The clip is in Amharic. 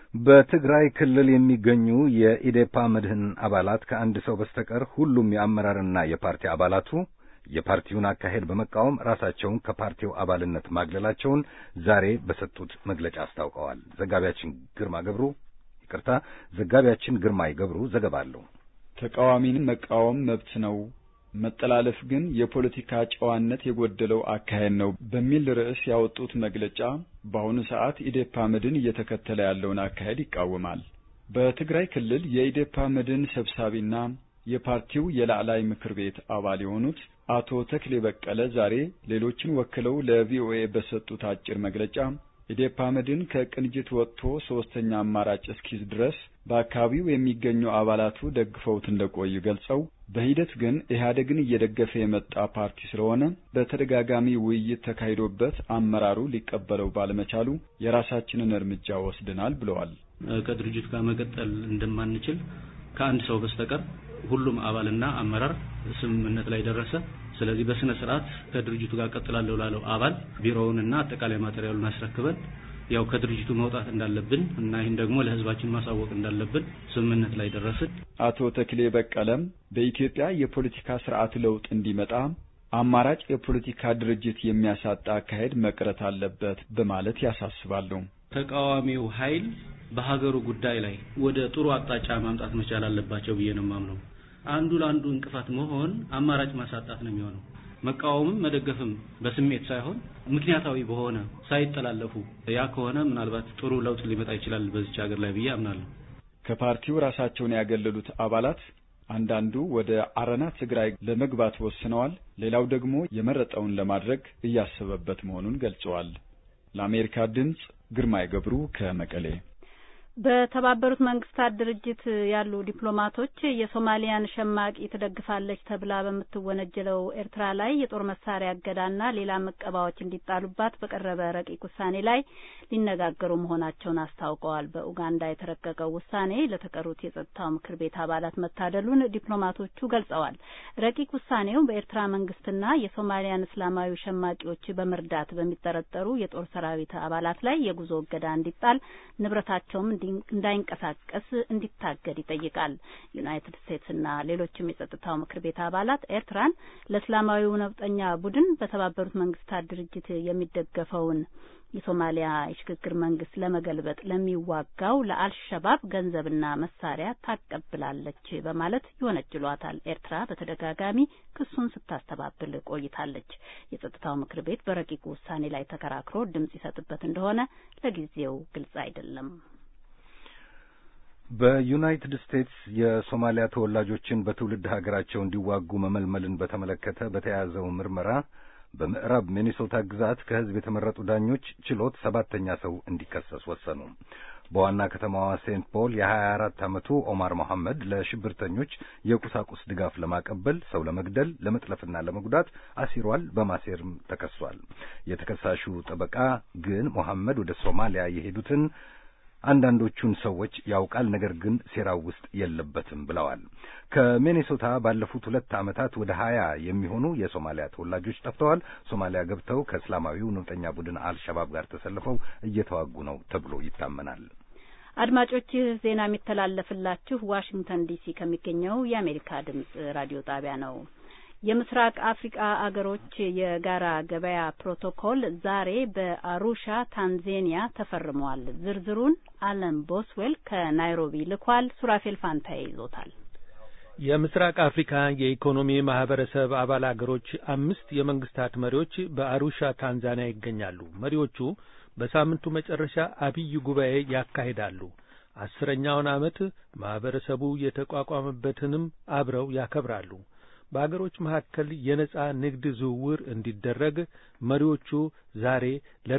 በትግራይ ክልል የሚገኙ የኢዴፓ መድህን አባላት ከአንድ ሰው በስተቀር ሁሉም የአመራርና የፓርቲ አባላቱ የፓርቲውን አካሄድ በመቃወም ራሳቸውን ከፓርቲው አባልነት ማግለላቸውን ዛሬ በሰጡት መግለጫ አስታውቀዋል። ዘጋቢያችን ግርማ ገብሩ ይቅርታ፣ ዘጋቢያችን ግርማይ ገብሩ ዘገባ አለው። ተቃዋሚን መቃወም መብት ነው፣ መጠላለፍ ግን የፖለቲካ ጨዋነት የጎደለው አካሄድ ነው በሚል ርዕስ ያወጡት መግለጫ በአሁኑ ሰዓት ኢዴፓ መድን እየተከተለ ያለውን አካሄድ ይቃወማል። በትግራይ ክልል የኢዴፓ መድን ሰብሳቢና የፓርቲው የላዕላይ ምክር ቤት አባል የሆኑት አቶ ተክሌ በቀለ ዛሬ ሌሎችን ወክለው ለቪኦኤ በሰጡት አጭር መግለጫ ኢዴፓ መድን ከቅንጅት ወጥቶ ሶስተኛ አማራጭ እስኪዝ ድረስ በአካባቢው የሚገኙ አባላቱ ደግፈውት እንደቆዩ ገልጸው በሂደት ግን ኢህአዴግን እየደገፈ የመጣ ፓርቲ ስለሆነ በተደጋጋሚ ውይይት ተካሂዶበት አመራሩ ሊቀበለው ባለመቻሉ የራሳችንን እርምጃ ወስደናል ብለዋል። ከድርጅቱ ጋር መቀጠል እንደማንችል ከአንድ ሰው በስተቀር ሁሉም አባልና አመራር ስምምነት ላይ ደረሰ። ስለዚህ በስነ ስርዓት ከድርጅቱ ጋር ቀጥላለሁ ላለው አባል ቢሮውንና አጠቃላይ ማቴሪያሉን አስረክበን ያው ከድርጅቱ መውጣት እንዳለብን እና ይህን ደግሞ ለሕዝባችን ማሳወቅ እንዳለብን ስምምነት ላይ ደረስን። አቶ ተክሌ በቀለም በኢትዮጵያ የፖለቲካ ስርዓት ለውጥ እንዲመጣ አማራጭ የፖለቲካ ድርጅት የሚያሳጣ አካሄድ መቅረት አለበት በማለት ያሳስባሉ። ተቃዋሚው ኃይል በሀገሩ ጉዳይ ላይ ወደ ጥሩ አቅጣጫ ማምጣት መቻል አለባቸው ብዬ ነው የማምነው። አንዱ ለአንዱ እንቅፋት መሆን አማራጭ ማሳጣት ነው የሚሆነው። መቃወምም መደገፍም በስሜት ሳይሆን ምክንያታዊ በሆነ ሳይጠላለፉ ያ ከሆነ ምናልባት ጥሩ ለውጥ ሊመጣ ይችላል በዚች ሀገር ላይ ብዬ አምናለሁ። ከፓርቲው ራሳቸውን ያገለሉት አባላት አንዳንዱ ወደ አረና ትግራይ ለመግባት ወስነዋል፣ ሌላው ደግሞ የመረጠውን ለማድረግ እያሰበበት መሆኑን ገልጸዋል። ለአሜሪካ ድምፅ ግርማይ ገብሩ ከመቀሌ። በተባበሩት መንግስታት ድርጅት ያሉ ዲፕሎማቶች የሶማሊያን ሸማቂ ትደግፋለች ተብላ በምትወነጀለው ኤርትራ ላይ የጦር መሳሪያ እገዳና ሌላ መቀባዎች እንዲጣሉባት በቀረበ ረቂቅ ውሳኔ ላይ ሊነጋገሩ መሆናቸውን አስታውቀዋል። በኡጋንዳ የተረቀቀው ውሳኔ ለተቀሩት የጸጥታው ምክር ቤት አባላት መታደሉን ዲፕሎማቶቹ ገልጸዋል። ረቂቅ ውሳኔው በኤርትራ መንግስትና የሶማሊያን እስላማዊ ሸማቂዎች በመርዳት በሚጠረጠሩ የጦር ሰራዊት አባላት ላይ የጉዞ እገዳ እንዲጣል ንብረታቸውም እንዳይንቀሳቀስ እንዲታገድ ይጠይቃል። ዩናይትድ ስቴትስና ሌሎችም የጸጥታው ምክር ቤት አባላት ኤርትራን ለእስላማዊው ነውጠኛ ቡድን በተባበሩት መንግስታት ድርጅት የሚደገፈውን የሶማሊያ የሽግግር መንግስት ለመገልበጥ ለሚዋጋው ለአልሸባብ ገንዘብና መሳሪያ ታቀብላለች በማለት ይወነጅሏታል። ኤርትራ በተደጋጋሚ ክሱን ስታስተባብል ቆይታለች። የጸጥታው ምክር ቤት በረቂቁ ውሳኔ ላይ ተከራክሮ ድምጽ ይሰጥበት እንደሆነ ለጊዜው ግልጽ አይደለም። በዩናይትድ ስቴትስ የሶማሊያ ተወላጆችን በትውልድ ሀገራቸው እንዲዋጉ መመልመልን በተመለከተ በተያያዘው ምርመራ በምዕራብ ሚኒሶታ ግዛት ከህዝብ የተመረጡ ዳኞች ችሎት ሰባተኛ ሰው እንዲከሰስ ወሰኑ። በዋና ከተማዋ ሴንት ፖል የሀያ አራት ዓመቱ ኦማር መሐመድ ለሽብርተኞች የቁሳቁስ ድጋፍ ለማቀበል፣ ሰው ለመግደል፣ ለመጥለፍና ለመጉዳት አሲሯል በማሴርም ተከሷል። የተከሳሹ ጠበቃ ግን መሐመድ ወደ ሶማሊያ የሄዱትን አንዳንዶቹን ሰዎች ያውቃል፣ ነገር ግን ሴራው ውስጥ የለበትም ብለዋል። ከሚኔሶታ ባለፉት ሁለት ዓመታት ወደ ሀያ የሚሆኑ የሶማሊያ ተወላጆች ጠፍተዋል። ሶማሊያ ገብተው ከእስላማዊው ነውጠኛ ቡድን አልሸባብ ጋር ተሰልፈው እየተዋጉ ነው ተብሎ ይታመናል። አድማጮች ይህ ዜና የሚተላለፍላችሁ ዋሽንግተን ዲሲ ከሚገኘው የአሜሪካ ድምጽ ራዲዮ ጣቢያ ነው። የምስራቅ አፍሪቃ አገሮች የጋራ ገበያ ፕሮቶኮል ዛሬ በአሩሻ ታንዜኒያ ተፈርሟል። ዝርዝሩን አለም ቦስዌል ከናይሮቢ ልኳል። ሱራፌል ፋንታዬ ይዞታል። የምስራቅ አፍሪካ የኢኮኖሚ ማህበረሰብ አባል አገሮች አምስት የመንግስታት መሪዎች በአሩሻ ታንዛኒያ ይገኛሉ። መሪዎቹ በሳምንቱ መጨረሻ አብይ ጉባኤ ያካሂዳሉ። አስረኛውን ዓመት ማህበረሰቡ የተቋቋመበትንም አብረው ያከብራሉ። በአገሮች መካከል የነጻ ንግድ ዝውውር እንዲደረግ መሪዎቹ ዛሬ